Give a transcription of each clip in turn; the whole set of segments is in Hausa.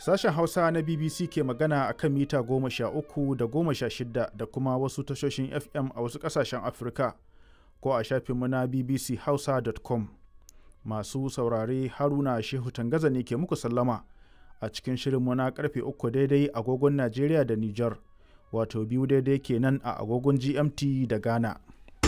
Sashen Hausa na BBC ke magana a kan mita goma sha uku da goma sha shida da kuma wasu tashoshin FM a wasu ƙasashen Afirka ko a shafinmu na bbchausa.com. Masu saurare Haruna Shehu Tangaza ne ke muku sallama a cikin shirinmu na karfe uku daidai agogon Najeriya da Nijar, wato biyu daidai kenan a agogon GMT da Ghana.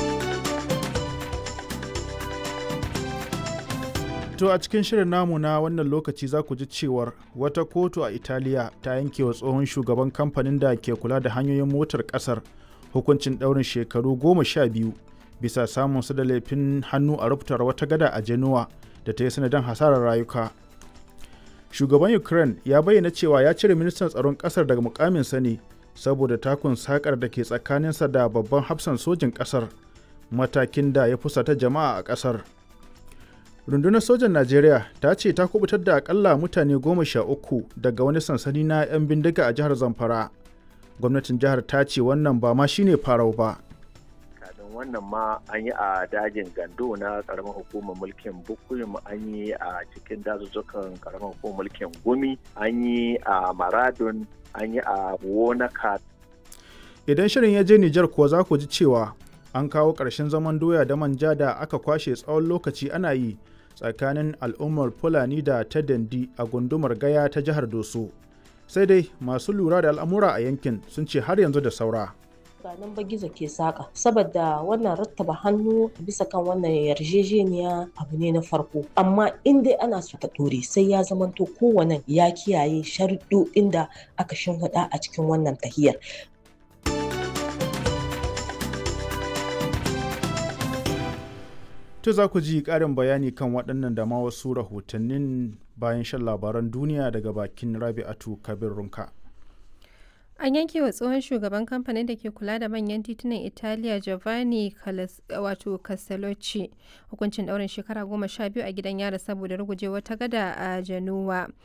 To a cikin shirin namu na wannan lokaci za ku ji cewar wata kotu a Italiya ta yanke wa tsohon shugaban kamfanin da ke kula da hanyoyin motar kasar hukuncin ɗaurin shekaru goma sha biyu bisa samun su da laifin hannu a rubutar wata gada a Genoa da ta yi sanadin hasarar rayuka. Shugaban Ukraine ya bayyana cewa ya cire ministan tsaron kasar daga mukaminsa ne saboda takun sakar da ke tsakaninsa da babban hafsan sojin kasar matakin da ya fusata jama'a a kasar. rundunar sojan najeriya ta ce ta kubutar da akalla mutane goma sha uku daga wani sansani na 'yan bindiga a jihar zamfara gwamnatin jihar ta ce wannan ba ma shine farau ba kafin wannan ma an yi a dajin gando na karamar hukumar mulkin bukuyum an yi a cikin dazuzzukan karamar hukumar mulkin gumi an yi a maradun an yi a wonaka idan shirin ya je nijar kuwa za ku ji cewa an kawo ƙarshen zaman doya da manja da aka kwashe tsawon lokaci ana yi tsakanin al'ummar fulani da ta dandi a gundumar gaya ta jihar doso sai dai masu lura da al'amura a yankin sun ce har yanzu da saura ba nan ba gizo ke saka saboda wannan rattaba hannu bisa kan wannan yarjejeniya abu ne na farko amma in dai ana so ta dore sai ya zamanto kowane ya kiyaye sharuɗoɗin da aka shimfiɗa a cikin wannan tahiyar To za ku ji ƙarin bayani kan waɗannan da ma wasu rahotannin bayan shan labaran duniya daga bakin Rabi'atu Kabir Runka. An yanke wa tsohon shugaban kamfanin da ke kula da manyan titunan Italiya Giovanni wato Castellucci hukuncin ɗaurin shekara goma sha biyu a gidan yara saboda ruguje wata gada a Januwa.